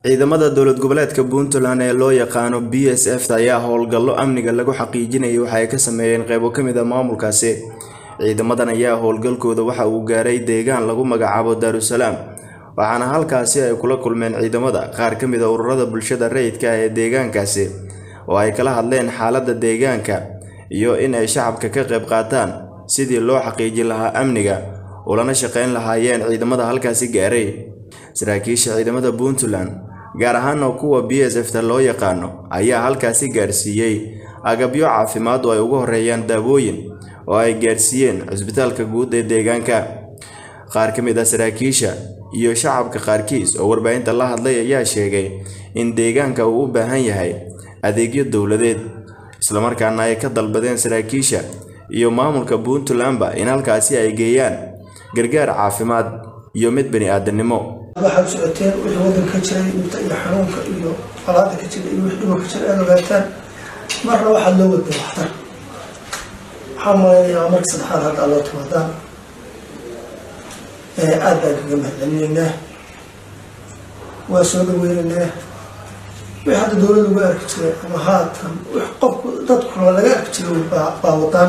ciidamada dowlad goboleedka puntland ee loo yaqaano b s f ayaa howlgallo amniga lagu xaqiijinayay waxa ay ka sameeyeen qeybo ka mid a maamulkaasi ciidamadan ayaa howlgalkooda waxa uu gaaray deegaan lagu magacaabo daarusalaam waxaana halkaasi ay kula kulmeen ciidamada qaar ka mid a ururada bulshada rayidka ah ee deegaankaasi oo ay kala hadleen xaaladda deegaanka iyo in ay shacabka ka qayb qaataan sidii loo xaqiijin lahaa amniga ulana shaqayn lahaayeen ciidamada halkaasi gaaray saraakiisha ciidamada puntland gaar ahaana kuwa b s f ta loo yaqaano ayaa halkaasi gaarsiiyey agabyo caafimaad oo ay ugu horeeyaan daawooyin oo ay gaarsiiyeen cusbitaalka guud ee deegaanka qaar ka mid ah saraakiisha iyo shacabka qaarkiis oo warbaahinta la hadlay ayaa sheegay in deegaanka uu u baahan yahay adeegyo dowladeed islamarkaana ay ka dalbadeen saraakiisha iyo maamulka puntlandba in halkaasi ay geeyaan gargaar caafimaad iyo mid bani aadamnimo waxaad socoteen wixii wadanka ka jiray inta iyo xanuunka iyo colaada ka jira iyo wixii dhibo ka jira aad ogaataan marna waxaad loo wadda waxtar waxaa malaynayaa marka saddexaad hadda loo timaadaan aad baan kaga mahadcelinaynaa waa soo dhaweynaynaa wixii hadda dowladda uga arki jiray ama haatan wix qofku dadkuna laga arki jiray baa wadaan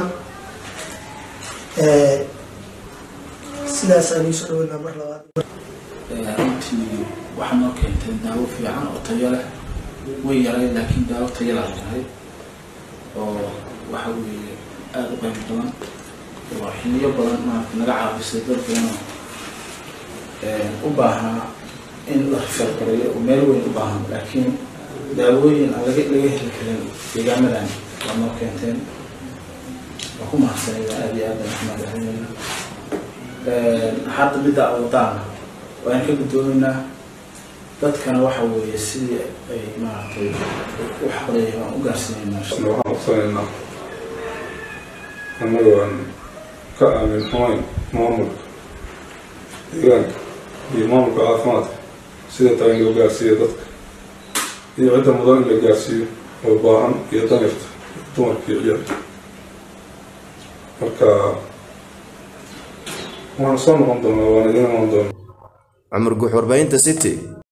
sidaasaan iisoo dhaweynaa mar labaad runtii waxaa noo keentay daawo fiican oo tayo leh way yaray laakiin daawo tayo laa tahay oo waxa weeye aada u qayb badan oo xiliyo badan maarata naga caawisay dad badan oo u baahnaa in la rifeergareeyo oo meel weyn u baahan laakiin daawooyin aan laga laga heli karin deegaamadan waa noo keenteen waa ku mahadsanaya aada iyo aad baan kumaadaxinayna hadda midda awadaana waan ka guddoomaynaa dadkana waxa weeye sidii ay maaragtay u xaqleeya waan u gaarsiinaynaa waxaan codsanaynaa annagoo aan ka aamin xumayn maamulka deegaanka iyo maamulka caafimaadka sida taa in loo gaarsiiyo dadka iyo cidda mudan in la gaarsiiyo oo baahan iyo danirta dumarka iyo ciyaalka marka waxaan soo noqon doonaa waan idiin imaan doonaa cumar guux warbaahinta city